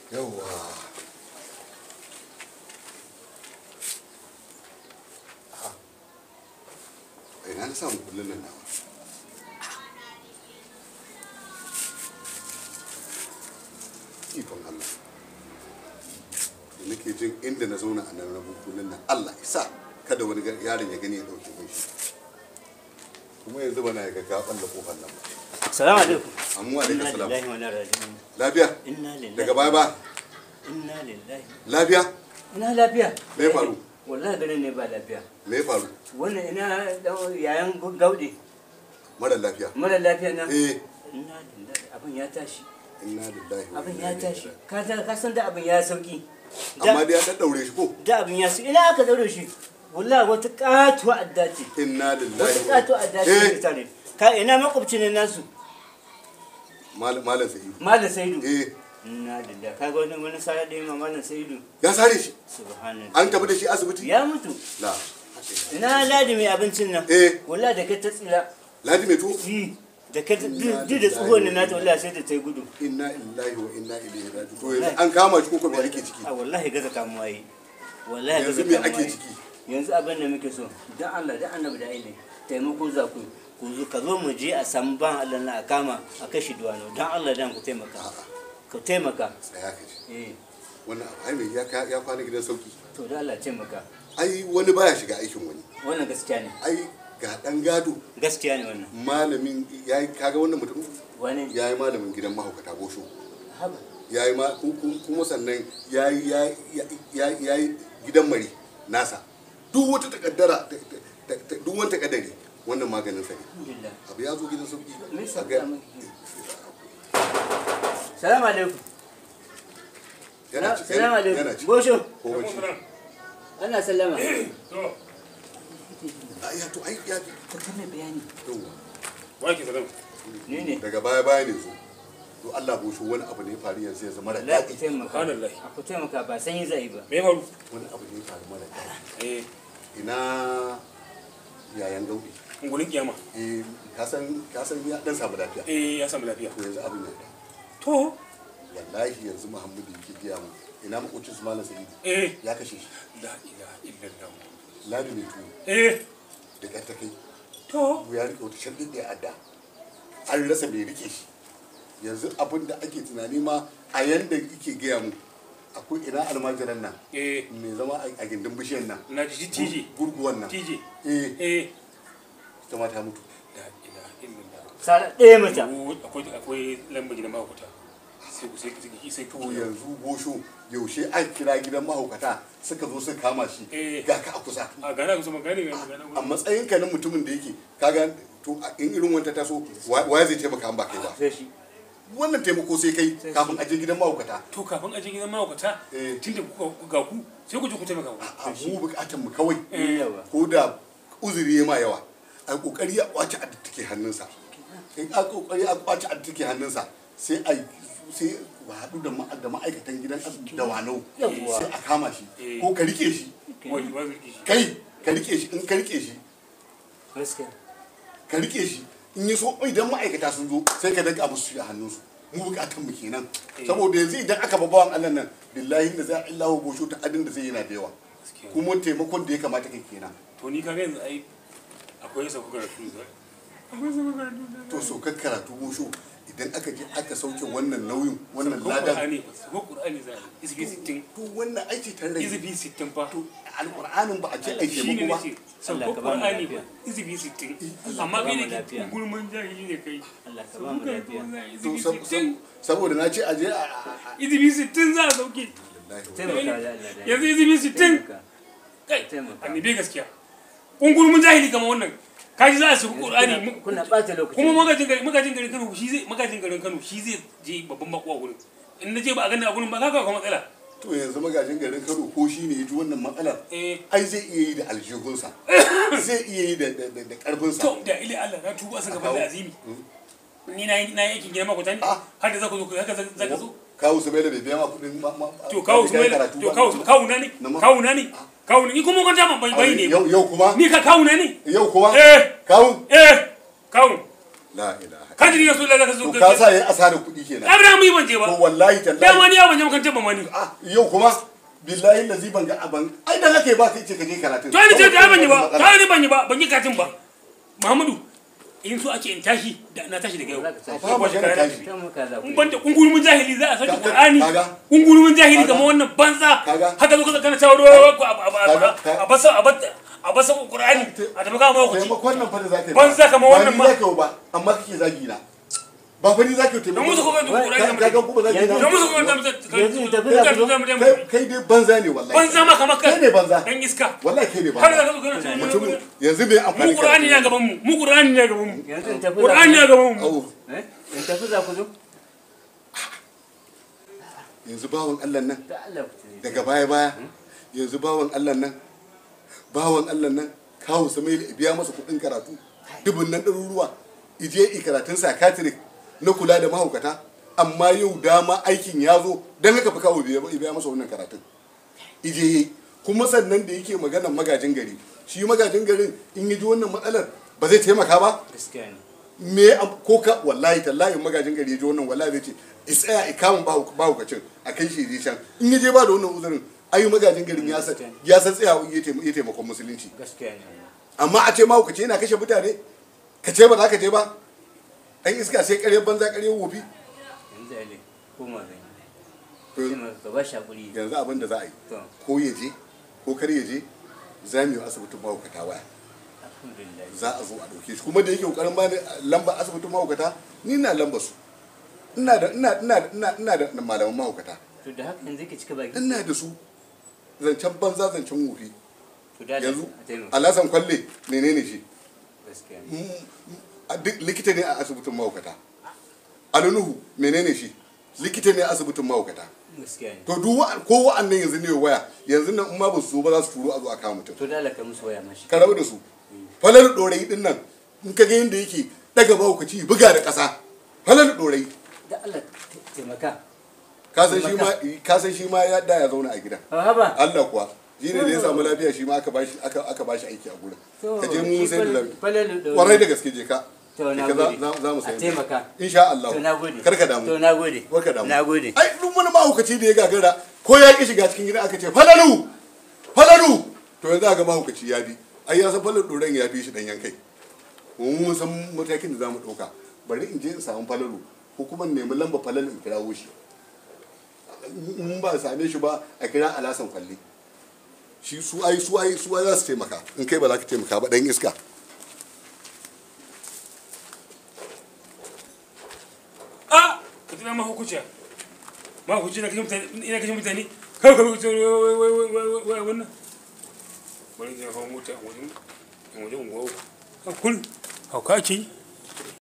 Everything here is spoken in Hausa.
yawwa a ina na samu kullun nan nawa ikon Allah da nake jin inda na zauna a nan rabu kullun nan Allah isa kada wani yaron ya gani ya dauke min shi kuma yanzu bana ya ga ka balla kofar nan ba Salamu alaikum. amma alaikum Inna salam lillahi wa inna ilaihi raji'un. lafiya Inna lillahi. daga baya ba Inna lillahi. lafiya Ina lafiya. Me ya faru? Wallahi ganin ne ba lafiya. me ya faru Wannan ina dan yayan gaude. mara lafiya Mara lafiya na. eh Inna lillahi. Abin ya tashi. inna lillahi wa Abin inna ya ilaihi tashi. raji'un. Ka san ka san da abin ya sauki. amma Da dai ya daddaure shi ko da abin ya sauki. Ina aka daure shi. Wallahi wata katuwa adda ce. inna lillahi Wata wa katuwa adda ce eh ta tare. Ka ina makwabcin nan nasu. malam malam sa'idu Malam Saidu. eh Inna lillahi. Kaga wani wani sara da ma Malam Saidu. ya sare shi Subhanallah. an tafi da shi asibiti Ya mutu. la Ina ladi mai abincin nan. eh Wallahi da ka ta tsira. ladi mai tuwo yi da ka duk da tsohon na nata wallahi sai da ta yi gudu inna lillahi wa inna ilaihi raji'un to yanzu an kama shi ko ko me ake ciki a wallahi gaza kamuwa yi wallahi yanzu gaza me kamuwa ake yi ciki yanzu abin da muke so dan Allah dan annabi da aile taimako za ku ku zo ka zo mu je a samu ban Allah na a kama a kashi duwano dan Allah dan ku taimaka ku taimaka tsaya ka ji eh wannan abu ai mai ya ka- ya kwana gidan sauki to da Allah taimaka ai wani baya shiga aikin wani wannan gaskiya ne ai ga dan gado gaskiya ne wannan malamin yayi kaga wannan mutum wani yayi malamin gidan mahaukata bosho haba yayi ma ku- ku- kuma sannan yayi yayi yayi yayi gidan mari nasa duk wata takaddara ta- ta- ta- duk wani takaddari wannan maganin sa ne alhamdulillah abu ya zo gidan sauki Me yasa A ga- ka maki? salamu alaikum yana ci salamu yana alaikum ci bosho ko bacci ana sallama Ah, ya to ai ya ka mai bayani yawa Wake salam. ni ne daga baya baya ne zo to Allah bosho wani abu ne ya faru yanzu ya zama da Allah ku daɗi taimaka Subhanallah. a ku taimaka ba sanyi zai ba Me ya faru? wani abu ne ya faru mara daɗi Eh, ina yayan gauɗi ungulin kiyama. eh ka san ka san ya dan samu lafiya Eh, ya samu lafiya. to yanzu abin ya To, wallahi yanzu Muhammadu yake gaya mu ina makocin su malam sa'idu eh, ya kashe shi la ilaha illallah. ladi mai tuwo Eh, da ƙyar ta kai to, ya rike wata shan ɗin adda an rasa mai rike shi yanzu abin da ake tunani ma a yanda yake gaya mu akwai ina almajiran nan eh, mai zama a gindin bishiyan nan na ji tije. gurguwan nan Tije. eh Eh, ita ma ta mutu la ilaha illallah. sara ɗaya mata Ko Akwai akwai lambar gidan mahaukata. Sai ku sai sai sai to ku yanzu gosho yaushe an kira gidan mahaukata suka zo suka kama shi Eh. ga ka a kusa A gana ku sama gane gane gane. a matsayin ka na mutumin da yake kaga to a- in irin wanta taso wa wa zai taimaka an ba kai ba sai shi wannan taimako sai kai Sai kafin a je gidan mahaukata To kafin aje gidan mahaukata, Eh. tun da kuka ga ku, sai ku je ku taimaka ku. a mu bukatan mu kawai Eh. yawa ko da uzuri ya ma yawa a kokari a kwace a take hannunsa in a kokari a kwace a take hannunsa sai a sai ba haɗu da ma- da ma'aikatan gidan asibiti da wanau Yawwa. sai a kama shi Eh. ko ka rike shi Wai, wai zai kishi. kai ka rike shi in ka rike shi gaskiya ka rike shi in yi so idan ma'aikata sun zo sai ka danka musu shi a hannunsu mu bukatan mu kenan Eh. saboda yanzu idan aka babawan Allah nan billahi da za a illahu bosho ta adin da zai yana da yawa Gaskiya. kuma taimakon da ya kamata kai kenan To ni kaga yanzu ai akwai sauka karatu da akwai sauka karatu da to so ka karatu bosho idan aka je aka sauke wannan nauyin wannan ko ladan Qur'ani ko Qur'ani za a yi izbi 60 to wannan aiki tare da izbi 60 fa to alqur'anin ba a ce ai shi ne taimako ba nace Allah sauko ka ba mu Qur'ani lafiya. ba izbi 60 Allah amma ka ba kai mu ne ke lafiya. gurman jahili ne kai Allah ka ba mu sauko lafiya karatu za a yi to izbi sab- 60 sab- saboda na ce a je a a- a- izbi 60 za a sauke taimaka da Allah da yanzu izbi 60 taimaka kai Taimaka. annabi gaskiya kun gurman jahili kamar wannan kaji za a sauko Qur'ani mu- kuna ɓata lokaci kuma magajin garin magajin garin Kano shi zai magajin garin Kano shi zai je babban bako a gurin in na je ba a gani a gurin ba kaga akwai matsala to yanzu magajin garin Kano ko shi ne ya ji wannan matsalar eh ai zai iya yi da aljihunsa zai iya yi da da da- da karfinsa to da ile Allah na tuba sun gaban da azimi ni na yi na yi aikin gina makwata ne Ah. har da za ku zo haka za za ka zo kawo su bai da bai biya ma kudin ma ma to kawo su mai karatu to ba. kawo su kawo na ne Na ma- kawo na ne kawo ne ni kuma kwanta ban bai bai ne yau yau kuma ni ka kawo na ne yau kuma eh kawo eh kawo la ilaha ka ji ya so la ka so to ka sa yayi asarar kuɗi kenan abin mu yi ban je to ba wallahi dama tallahi ni ya ban je makarantar ba ma ni ah yau kuma billahi lazi ban ga aban ai dan haka ba kai ce ka je karatun to ni ce ta ban yi ba ta ni ban yi ba ban yi katin ba Muhammadu in so ake in tashi da na tashi daga yau Za ka tashi. ba magana tashi ta maka za ku in yi. banda kungurumin jahili za a saki Kaga- Qur'ani kaga. kungurumin jahili Kaga. kamar wannan banza Kaga. haka zo ka kana cewa ruwa ko a Kaga. a basa a basa a basa Qur'ani a tafi kama ku taimakon nan fa da zaka yi Banza kamar wannan ba ma. ni zaka yi ba amma kake zagi na ba fa ni zaka yi don musu taimakon kuma Qur'ani ka ga kuma zagi Yanzu- na don musu kuma Yanzu in tafi za ku zo? kai kai dai banza ne wallahi banza ma kamar kai ne banza dan iska wallahi kai ne har da banza ka zo kana cewa mutum mu yanzu me amfani Qur'ani ne a gaban mu mu Qur'ani ne a gaban mu yanzu in tafi za Qur'ani ne a ku gaban mu Au, Eh? in tafi za ku zo yanzu bawan Allah nan da Allah ku tafi. daga baya baya yanzu bawan Allah nan bawan Allah nan kawo Samail ya biya masa kuɗin karatu dubun nan ɗaruruwa ije i karatun psychiatric na kula da mahaukata amma yau dama aikin ya zo don haka fi kawo biya biya masa wannan karatun ije yi kuma sannan da yake maganar magajin gari shi magajin garin in yi ji wannan matsalar ba zai taimaka ba gaskiya ne me am- ko ka wallahi tallahi in magajin gari ya ji wannan wallahi zai ce isaya ikamun bahukacin a kai shi je can in ya je ba da wannan uzurin ayi magajin garin ya san ya san tsayawa ya taim- ya taimakon musulunci gaskiya ne amma a ce mahukaci yana kashe mutane ka ce ba za ka je ba an iska sai ƙaryar banza ƙaryar wofi yanzu ale koma zan yi to sai maka ka ba shi hakuri yanzu abin da za a yi to ko ya je ko kar ya je za mu yi asibitin mahaukata waya alhamdulillah za a zo a ɗauke shi kuma da yake ƙoƙarin bani lamba asibitin mahaukata ni na lamba su ina da ina ina ina ina da malaman mahaukata to da haka yanzu ke cika baki ina da su zancen banza zancen wofi to da yanzu a taimaka alasan kwalle menene shi gaskiya ne Mm, a duk likita ne a asibitin mahaukata alunuhu menene shi likita ne a asibitin mahaukata gaskiya ne to duk wa- ko wa'annan yanzu ne waya yanzu nan in ma ba su zo ba za su turo a zo a kawo mutum to da Allah ka musu waya mashi ka rabu da su falar dorayi din nan in ka ga yadda yake daga mahaukaci buga da ƙasa falar dorayi da Allah taimaka ka san shi ma ka san shi ma ya da ya zauna a gidan ha haba Allah kuwa shi ne da ya samu lafiya shi ma aka bashi aka aka bashi aiki a gurin to ka je mu shi sai da fal- lafiya falalu da kwarai da gaske je ka to na Je ka za- gode za za mu a sayi taimaka insha Allah to na gode kar ka damu to na gode kar ka damu na gode ai duk wani mahaukaci da ya gagara ko ya ki shiga cikin gidan aka ce falalu falalu to yanzu aka mahaukaci ya bi ai ya san falalu doren ya fi shi dan yankai mu mun san matakin da zamu dauka bari in je in samu falalu ko kuma in nemi lamba falalu in kirawo shi in ba a same shi ba a kira alasan kwalle shi su ai su ai su ai za su taimaka in kai ba za ka taimaka ba dan iska a ka tuna ma hukuciya ma hukuci na kashe mutane ina kashe mutane kawai ka hukuci wannan bari zai hau mota a wajen a wajen unguwa kun hauka ake yi